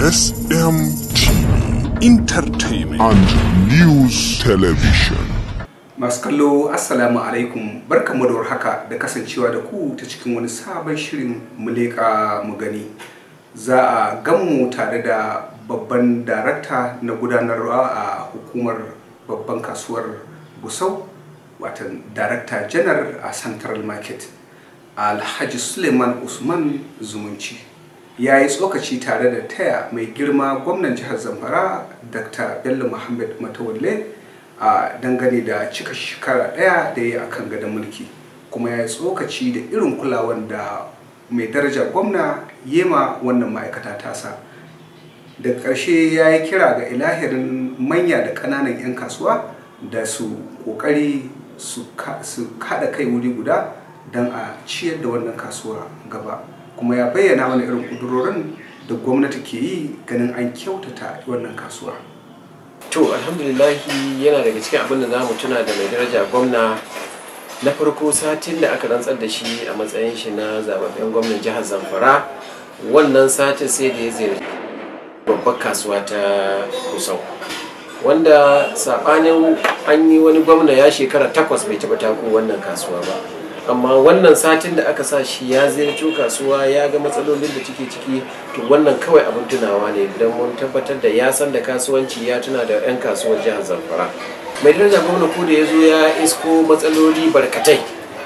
SMTV entertainment and News Television. Masu kallo Assalamu alaikum barkamu da warhaka da kasancewa da ku ta cikin wani sabon shirin muleka mu gani. Za a ganmu tare da babban darakta na gudanarwa a hukumar babban kasuwar Gusau, watan darakta janar a Central Market, Alhaji Suleiman Usman Zumunci. ya yi tsokaci tare da taya mai girma gwamnan jihar zamfara dr bello muhammad matawalle a dangane da cika shekara daya da ya yi akan gadon mulki kuma ya yi tsokaci da irin kulawan da mai daraja gwamna yema wannan ma'aikata tasa daga ƙarshe ya yi kira ga ilahirin manya da ƙananan 'yan kasuwa da su ƙoƙari su kaɗa kai wuri guda don a ciyar da wannan kasuwa gaba kuma ya bayyana mana irin kudurorin da gwamnati ke yi ganin an kyautata wannan kasuwa to alhamdulillahi yana daga cikin abin da za mu tuna da mai daraja gwamna na farko satin da aka rantsar da shi a matsayin shi na zababben gwamnan jihar zamfara wannan satin sai da ya ziyarci babbar kasuwa ta kusau wanda sabanin an yi wani gwamna ya shekara takwas bai taɓa tako wannan kasuwa ba amma wannan satin da aka sa shi ya ziyarci kasuwa ya ga matsalolin da take ciki to wannan kawai abin tunawa ne don mun tabbatar da ya san da kasuwanci ya tuna da 'yan kasuwar jihar zamfara mai daraja gwamna ko da ya zo ya isko matsaloli barkatai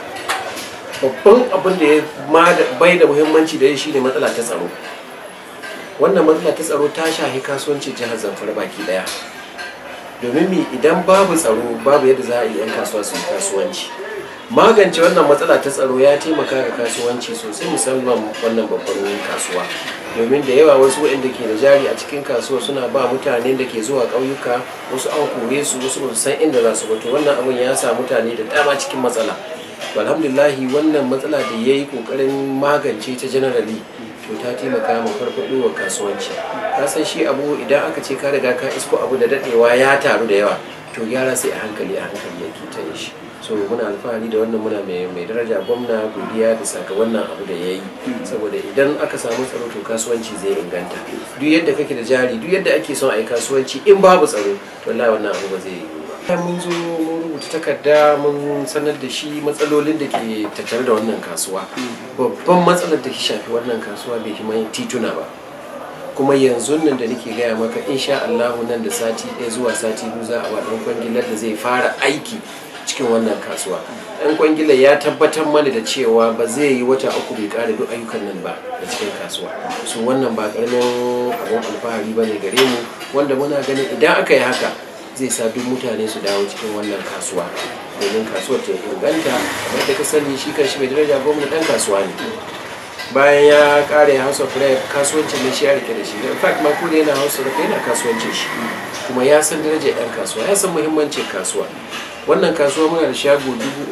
babban abin da ya bai da muhimmanci da ya shine matsala ta tsaro wannan matsala ta tsaro ta shahi kasuwancin jihar zamfara baki daya domin mi idan babu tsaro babu yadda za a yi 'yan kasuwa su yi kasuwanci magance wannan matsala ta tsaro ya taimaka ga kasuwanci sosai musamman wannan babban kasuwa domin da yawa wasu waɗanda ke da jari a cikin kasuwa suna ba mutane da ke zuwa ƙauyuka wasu an kore su wasu ba san inda za su bato wannan abin ya sa mutane da dama cikin matsala alhamdulillahi wannan matsala da ya yi ƙoƙarin magance ta janarali to ta taimaka ma farfaɗo wa kasuwanci ka san shi abu idan aka ce ka riga ka isko abu da daɗewa ya taru da yawa to gyara sai a hankali a hankali yake ta yi shi so muna alfahari da wannan muna mai daraja gwamna godiya da saka wannan abu da ya yi saboda idan aka samu tsaro to kasuwanci zai inganta duk yadda kake da jari duk yadda ake son a yi kasuwanci in babu tsaro wallahi wannan abu ba zai yi ba mun zo mun rubuta takarda mun sanar da shi matsalolin da ke tattare da wannan kasuwa babban matsalar da ke shafi wannan kasuwa bai mai tituna ba kuma yanzu nan da nake gaya maka insha Allah nan da sati ɗaya zuwa sati biyu za a waɗan kwangilar da zai fara aiki cikin wannan kasuwa ɗan kwangilar ya tabbatar mana da cewa ba zai yi wata uku bai ƙara duk ayyukan nan ba da cikin kasuwa so wannan ba ƙaramin abin alfahari ba ne gare mu wanda muna ganin idan aka yi haka zai sa duk mutane su dawo cikin wannan kasuwa domin kasuwar ta inganta kamar da ka sani shi kan shi mai daraja gwamna ɗan kasuwa ne bayan ya kare house of rep kasuwancin da shi ya rike da shi in fact ma ko da yana house of rep yana kasuwancin shi kuma ya san darajar yan kasuwa ya san muhimmancin kasuwa wannan kasuwa muna da shago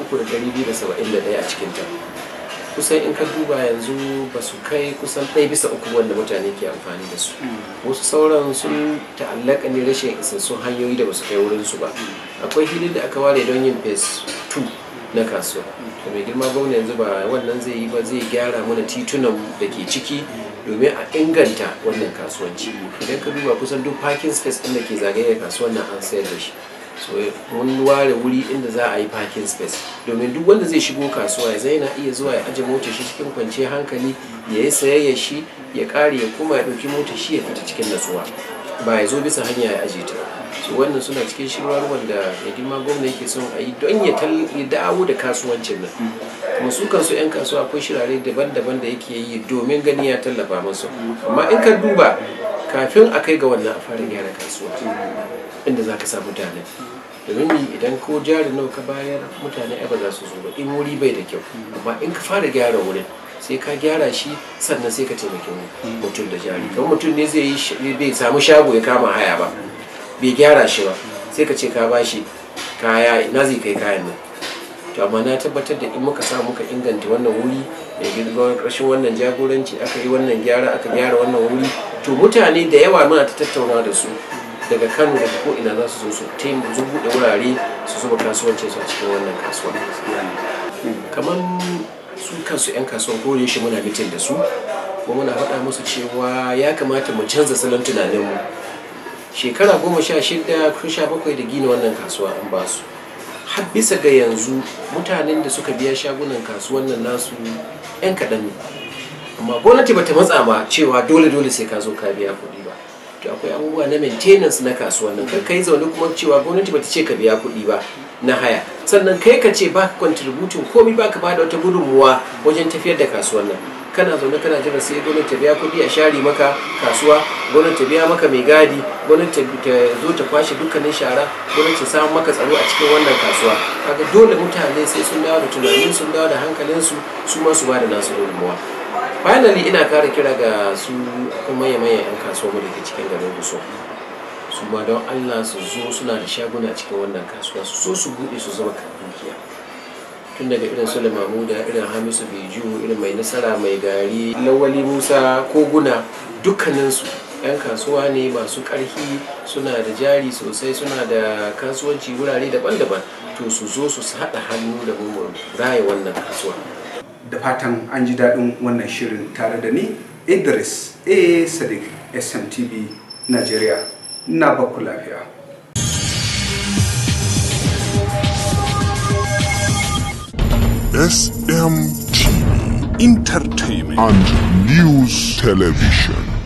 3,271 a cikin ta kusan in ka duba yanzu ba su kai kusan ɗaya bisa uku wanda mutane ke amfani da su wasu sauran sun ta'allaka ne rashin isassun hanyoyi da ba su kai wurinsu ba akwai hilin da aka ware don yin phase 2 na kasuwa da mai girma gwamna yanzu ba wannan zai yi ba zai gyara mana titunan da ke ciki domin a inganta wannan kasuwanci idan ka duba kusan duk parking space ɗin da ke zagaye kasuwan nan an sayar da shi so mun ware wuri inda za a yi parking space domin duk wanda zai shigo kasuwa ya zai na iya zuwa ya aje motar shi cikin kwanciyar hankali ya yi sayayya shi ya kare ya kuma ya ɗauki motar shi ya fita cikin natsuwa ba ya zo bisa hanya ya aje ta su wannan suna cikin shirwar wanda mai girma gwamna yake son a yi don ya dawo da kasuwancin nan kuma su kansu 'yan kasuwa akwai shirare daban-daban da yake yi domin gani ya tallafa masu amma in ka duba kafin a kai ga wannan a fara gyara kasuwa inda za ka sa mutane domin idan ko jari nawa ka bayar mutane ai ba za su zo ba in wuri bai da kyau amma in ka fara gyara wurin sai ka gyara shi sannan sai ka taimaki mutum da jari kamar mutum ne zai yi bai samu shago ya kama haya ba bai gyara shi ba sai ka ce ka bashi kaya ina zai kai kayan nan to amma na tabbatar da in muka sa muka inganta wannan wuri mai girma ƙarshen wannan jagoranci aka yi wannan gyara aka gyara wannan wuri to mutane da yawa muna ta tattauna da su daga kano daga ko ina za su zo su taimaka su buɗe wurare su zuba kasuwancin su a cikin wannan kasuwa kamar su kansu 'yan kasuwan ko shi muna mitin da su kuma muna faɗa musu cewa ya kamata mu canza salon tunaninmu shekara goma sha shida ko sha bakwai da gina wannan kasuwa an ba su har bisa ga yanzu mutanen da suka biya shagunan kasuwan nan nasu 'yan kaɗan ne amma gwamnati bata matsa ba cewa dole dole sai ka zo ka biya kuɗi ba to akwai abubuwa na maintenance na kasuwan nan kar ka yi zaune kuma cewa gwamnati bata ce ka biya kuɗi ba na haya sannan kai ka ce ba ka contributing komai ba ka ba da wata gudunmuwa wajen tafiyar da kasuwan nan kana zaune kana jira sai gwamnati ta biya kuɗi a share maka kasuwa gwamnati ta biya maka mai gadi gwamnati ta zo ta kwashe dukkanin shara gwamnati ta samu maka tsaro a cikin wannan kasuwa kaga dole mutane sai sun dawo da tunanin sun dawo da hankalinsu su ma su ba da nasu gudunmuwa finally ina kara kira ga su kuma manya-manyan 'yan kasuwa da ke cikin garin guso su ma don allah su zo suna da shaguna cikin wannan kasuwa su so su buɗe su zama dukiya tun daga irin su mamuda irin hamisu beju irin mai nasara mai gari lawali musa koguna dukkaninsu 'yan kasuwa ne masu ƙarfi suna da jari sosai suna da kasuwanci wurare daban-daban to su zo su haɗa hannu da mu raya wannan kasuwa da fatan an ji daɗin wannan shirin tare da ni idris a sadiq smtv nigeria na baku lafiya SMTV Entertainment and News Television.